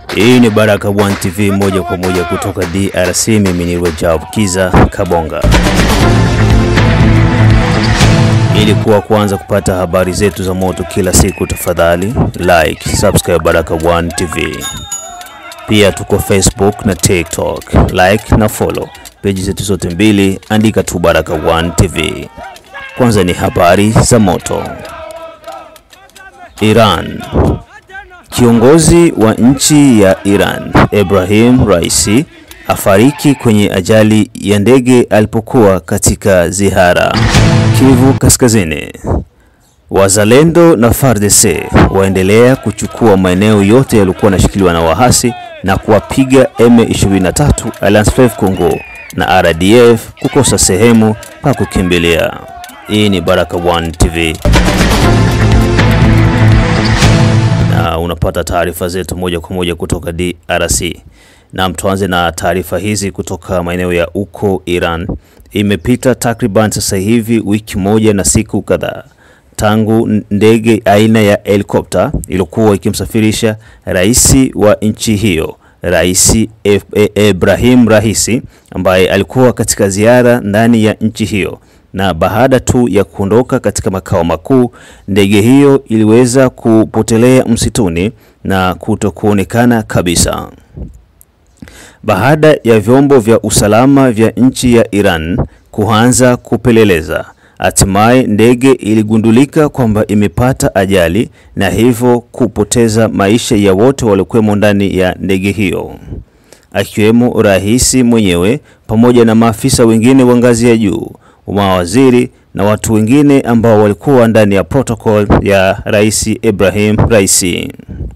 Hii ni Baraka One TV moja kwa moja kutoka DRC. Mimi ni Rajab Kiza Kabonga. Ili kuwa kwanza kupata habari zetu za moto kila siku, tafadhali like, subscribe Baraka One TV. Pia tuko Facebook na TikTok, like na follow peji zetu zote mbili, andika tu Baraka One TV. Kwanza ni habari za moto. Iran Kiongozi wa nchi ya Iran Ibrahim Raisi afariki kwenye ajali ya ndege alipokuwa katika ziara Kivu Kaskazini. Wazalendo na FARDC waendelea kuchukua maeneo yote yaliyokuwa yanashikiliwa na wahasi na kuwapiga M23 Alliance Fleuve Congo na RDF kukosa sehemu pa kukimbilia. Hii ni Baraka One TV na unapata taarifa zetu moja kwa moja kutoka DRC. Na tuanze na taarifa hizi kutoka maeneo ya uko Iran. Imepita takriban sasa hivi wiki moja na siku kadhaa tangu ndege aina ya helikopta iliyokuwa ikimsafirisha rais wa nchi hiyo Rais Ibrahim Raisi ambaye alikuwa katika ziara ndani ya nchi hiyo na baada tu ya kuondoka katika makao makuu, ndege hiyo iliweza kupotelea msituni na kutokuonekana kabisa. Baada ya vyombo vya usalama vya nchi ya Iran kuanza kupeleleza, hatimaye ndege iligundulika kwamba imepata ajali na hivyo kupoteza maisha ya wote waliokuwemo ndani ya ndege hiyo, akiwemo rais mwenyewe pamoja na maafisa wengine wa ngazi ya juu mawaziri na watu wengine ambao walikuwa ndani ya protocol ya Rais Ibrahim Raisi.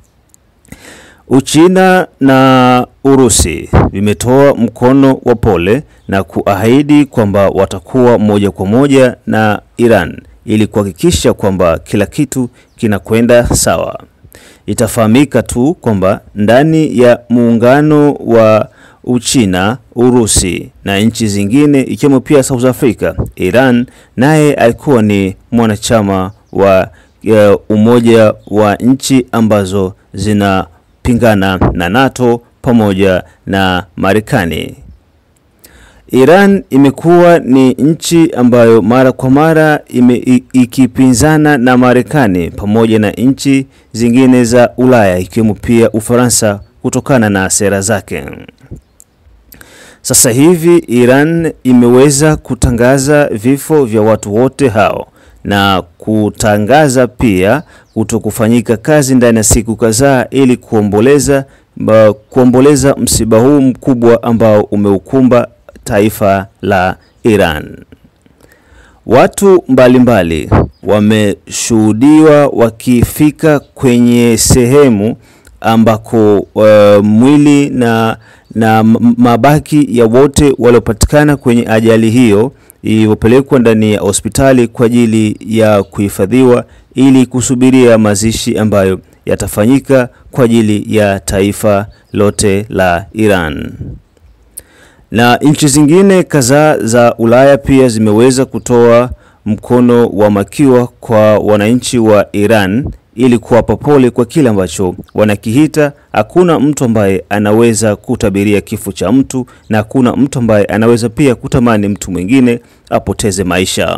Uchina na Urusi vimetoa mkono wa pole na kuahidi kwamba watakuwa moja kwa moja na Iran ili kuhakikisha kwamba kila kitu kinakwenda sawa. Itafahamika tu kwamba ndani ya muungano wa Uchina, Urusi na nchi zingine ikiwemo pia South Africa, Iran naye alikuwa ni mwanachama wa uh, umoja wa nchi ambazo zinapingana na NATO pamoja na Marekani. Iran imekuwa ni nchi ambayo mara kwa mara ime, ikipinzana na Marekani pamoja na nchi zingine za Ulaya ikiwemo pia Ufaransa kutokana na sera zake. Sasa hivi Iran imeweza kutangaza vifo vya watu wote hao na kutangaza pia kutokufanyika kazi ndani ya siku kadhaa ili kuomboleza kuomboleza msiba huu mkubwa ambao umeukumba taifa la Iran. Watu mbalimbali wameshuhudiwa wakifika kwenye sehemu ambako uh, mwili na na mabaki ya wote waliopatikana kwenye ajali hiyo iliyopelekwa ndani ya hospitali kwa ajili ya kuhifadhiwa ili kusubiria mazishi ambayo yatafanyika kwa ajili ya taifa lote la Iran. Na nchi zingine kadhaa za Ulaya pia zimeweza kutoa mkono wa makiwa kwa wananchi wa Iran ili kuwapa pole kwa kile ambacho wanakihita. Hakuna mtu ambaye anaweza kutabiria kifo cha mtu na hakuna mtu ambaye anaweza pia kutamani mtu mwingine apoteze maisha.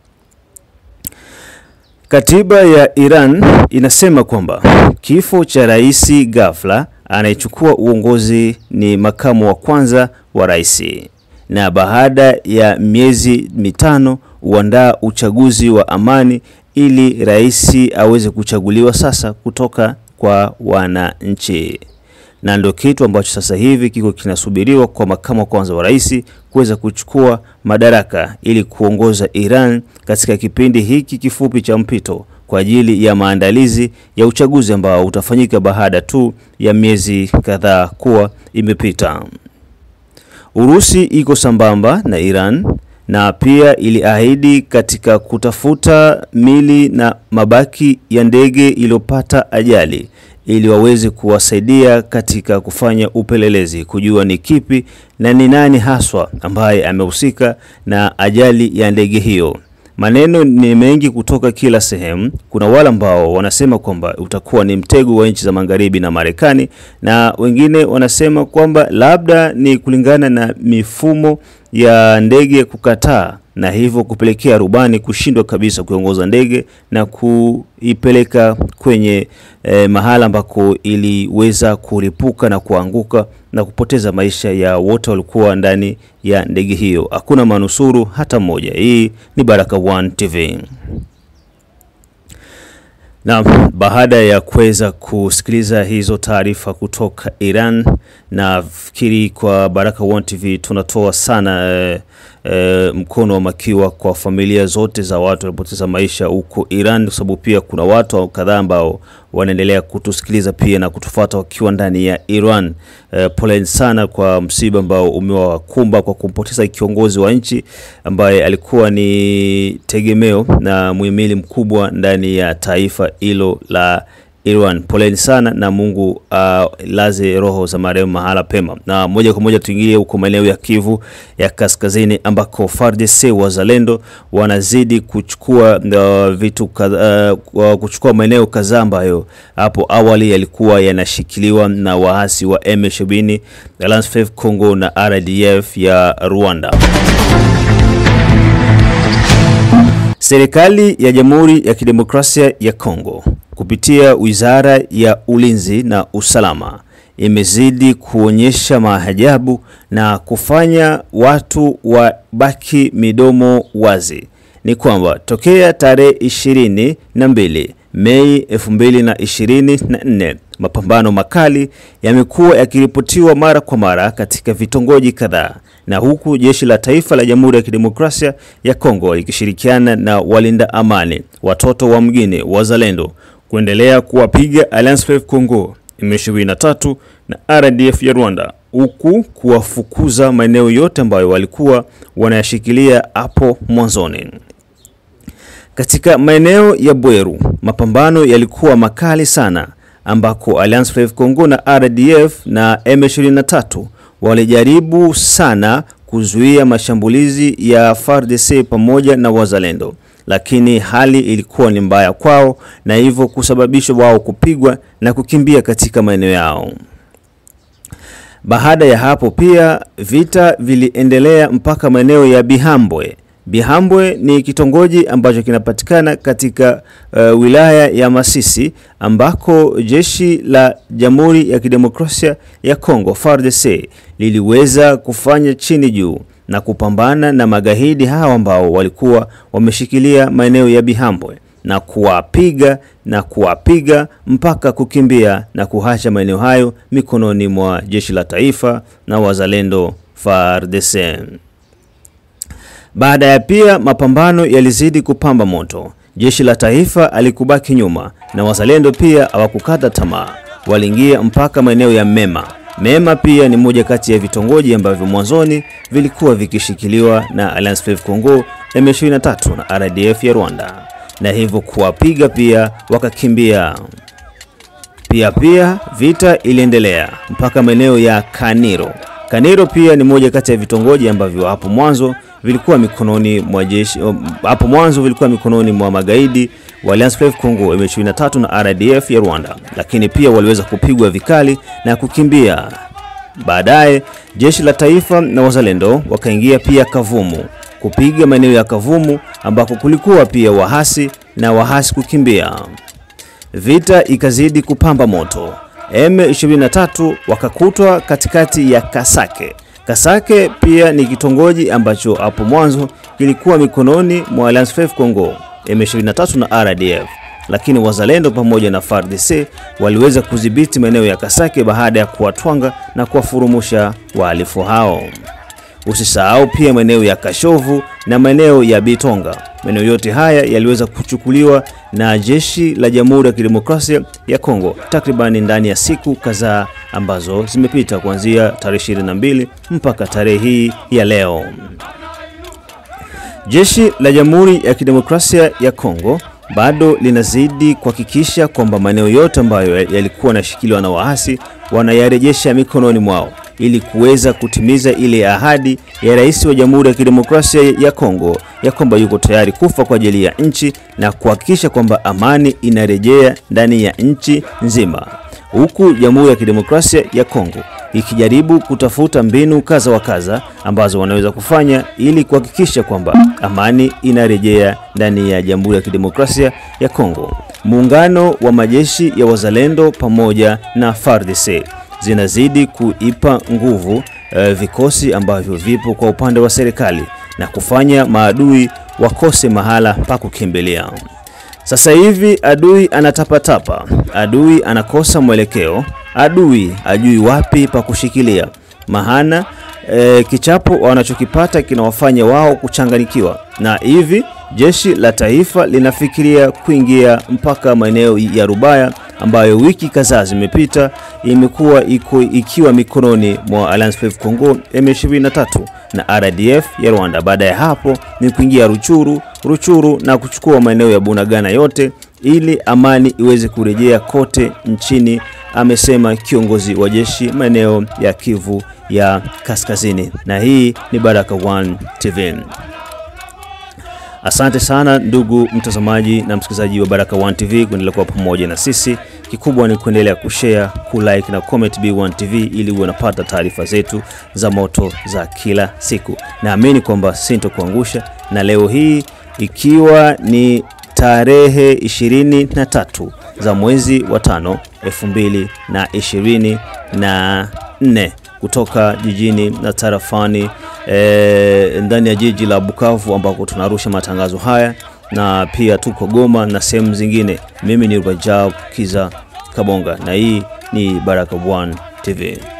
Katiba ya Iran inasema kwamba kifo cha rais ghafla anayechukua uongozi ni makamu wa kwanza wa rais, na baada ya miezi mitano huandaa uchaguzi wa amani ili rais aweze kuchaguliwa sasa kutoka kwa wananchi, na ndio kitu ambacho sasa hivi kiko kinasubiriwa kwa makamu wa kwanza wa rais kuweza kuchukua madaraka ili kuongoza Iran katika kipindi hiki kifupi cha mpito kwa ajili ya maandalizi ya uchaguzi ambao utafanyika baada tu ya miezi kadhaa kuwa imepita. Urusi iko sambamba na Iran na pia iliahidi katika kutafuta mili na mabaki ya ndege iliyopata ajali ili waweze kuwasaidia katika kufanya upelelezi kujua ni kipi na ni nani haswa ambaye amehusika na ajali ya ndege hiyo. Maneno ni mengi kutoka kila sehemu. Kuna wale ambao wanasema kwamba utakuwa ni mtego wa nchi za magharibi na Marekani, na wengine wanasema kwamba labda ni kulingana na mifumo ya ndege kukataa na hivyo kupelekea rubani kushindwa kabisa kuongoza ndege na kuipeleka kwenye eh, mahala ambako iliweza kulipuka na kuanguka na kupoteza maisha ya wote walikuwa ndani ya ndege hiyo. Hakuna manusuru hata mmoja. Hii ni Baraka One TV. Na baada ya kuweza kusikiliza hizo taarifa kutoka Iran, nafikiri kwa Baraka One TV tunatoa sana eh, eh, mkono wa makiwa kwa familia zote za watu waliopoteza maisha huko Iran, kwa sababu pia kuna watu kadhaa ambao wanaendelea kutusikiliza pia na kutufuata wakiwa ndani ya Iran. Eh, poleni sana kwa msiba ambao umewakumba kwa kumpoteza kiongozi wa nchi ambaye alikuwa ni tegemeo na muhimili mkubwa ndani ya taifa hilo la Iran. Poleni sana na Mungu uh, laze roho za marehemu mahala pema. Na moja kwa moja tuingie huko maeneo ya Kivu ya Kaskazini ambako FARDC wazalendo wanazidi kuchukua uh, vitu kadhaa uh, kuchukua maeneo kadhaa ambayo hapo awali yalikuwa yanashikiliwa na waasi wa M23 Alliance Fleuve Congo na RDF ya Rwanda. Serikali ya Jamhuri ya Kidemokrasia ya Kongo kupitia Wizara ya Ulinzi na Usalama imezidi kuonyesha maajabu na kufanya watu wabaki midomo wazi. Ni kwamba tokea tarehe ishirini na mbili Mei 2024 mapambano makali yamekuwa yakiripotiwa mara kwa mara katika vitongoji kadhaa, na huku jeshi la taifa la Jamhuri ya Kidemokrasia ya Kongo ikishirikiana na walinda amani, watoto wa mgini, wazalendo kuendelea kuwapiga Alliance Fleuve Congo M23 na RDF ya Rwanda, huku kuwafukuza maeneo yote ambayo walikuwa wanayashikilia hapo mwanzoni. Katika maeneo ya Bweru mapambano yalikuwa makali sana, ambako Alliance Fleuve Congo na RDF na M23 walijaribu sana kuzuia mashambulizi ya FARDC pamoja na wazalendo, lakini hali ilikuwa ni mbaya kwao na hivyo kusababisha wao kupigwa na kukimbia katika maeneo yao. Baada ya hapo pia vita viliendelea mpaka maeneo ya Bihambwe. Bihambwe ni kitongoji ambacho kinapatikana katika uh, wilaya ya Masisi ambako jeshi la Jamhuri ya Kidemokrasia ya Kongo FARDC liliweza kufanya chini juu na kupambana na magaidi hao ambao walikuwa wameshikilia maeneo ya Bihambwe na kuwapiga na kuwapiga mpaka kukimbia na kuhacha maeneo hayo mikononi mwa jeshi la taifa na wazalendo FARDC. Baada ya pia mapambano yalizidi kupamba moto, jeshi la taifa alikubaki nyuma na wazalendo pia hawakukata tamaa, waliingia mpaka maeneo ya Mema. Mema pia ni moja kati ya vitongoji ambavyo mwanzoni vilikuwa vikishikiliwa na Alliance Fleuve Congo M23 na RDF ya Rwanda, na hivyo kuwapiga pia wakakimbia. Pia pia vita iliendelea mpaka maeneo ya Kaniro. Kaniro pia ni moja kati ya vitongoji ambavyo hapo mwanzo vilikuwa mikononi mwa jeshi hapo mwanzo vilikuwa mikononi mwa magaidi wa Alliance Fleuve Congo M23 na RDF ya Rwanda, lakini pia waliweza kupigwa vikali na kukimbia. Baadaye jeshi la taifa na wazalendo wakaingia pia Kavumu kupiga maeneo ya Kavumu ambako kulikuwa pia wahasi na wahasi kukimbia. Vita ikazidi kupamba moto. M23 wakakutwa katikati ya Kasake. Kasake pia ni kitongoji ambacho hapo mwanzo kilikuwa mikononi mwa Alliance Fleuve Congo M23 na RDF, lakini wazalendo pamoja na FARDC waliweza kudhibiti maeneo ya Kasake baada ya kuwatwanga na kuwafurumusha wahalifu hao. Usisahau pia maeneo ya Kashovu na maeneo ya Bitonga. Maeneo yote haya yaliweza kuchukuliwa na jeshi la Jamhuri ya Kidemokrasia ya Kongo takribani ndani ya siku kadhaa ambazo zimepita kuanzia tarehe 22 mpaka tarehe hii ya leo. Jeshi la Jamhuri ya Kidemokrasia ya Kongo bado linazidi kuhakikisha kwamba maeneo yote ambayo yalikuwa yanashikiliwa na waasi wanayarejesha mikononi mwao ili kuweza kutimiza ile ahadi ya rais wa Jamhuri ya Kidemokrasia ya Kongo ya kwamba yuko tayari kufa kwa ajili ya nchi na kuhakikisha kwamba amani inarejea ndani ya nchi nzima, huku Jamhuri ya Kidemokrasia ya Kongo ikijaribu kutafuta mbinu kaza wa kaza ambazo wanaweza kufanya ili kuhakikisha kwamba amani inarejea ndani ya Jamhuri ya Kidemokrasia ya Kongo. Muungano wa majeshi ya wazalendo pamoja na FARDC zinazidi kuipa nguvu eh, vikosi ambavyo vipo kwa upande wa serikali na kufanya maadui wakose mahala pa kukimbilia. Sasa hivi adui anatapatapa, adui anakosa mwelekeo, adui ajui wapi pa kushikilia, mahana e, kichapo wanachokipata kinawafanya wao kuchanganyikiwa, na hivi jeshi la taifa linafikiria kuingia mpaka maeneo ya Rubaya ambayo wiki kadhaa zimepita imekuwa iko ikiwa mikononi mwa Alliance Fleuve Congo M23 na RDF ya Rwanda. Baada ya hapo ni kuingia Ruchuru, Ruchuru na kuchukua maeneo ya Bunagana yote ili amani iweze kurejea kote nchini, amesema kiongozi wa jeshi maeneo ya Kivu ya Kaskazini. Na hii ni Baraka One TV. Asante sana ndugu mtazamaji na msikilizaji wa Baraka One TV kuendelea kuwa pamoja na sisi. Kikubwa ni kuendelea kushare, kulike na comment B1 TV ili uwe unapata taarifa zetu za moto za kila siku. Naamini kwamba sintokuangusha, na leo hii ikiwa ni tarehe 23 za mwezi wa tano 2024 kutoka jijini na tarafani e, ndani ya jiji la Bukavu ambako tunarusha matangazo haya na pia tuko Goma na sehemu zingine. Mimi ni Rajab Kiza Kabonga na hii ni Baraka One TV.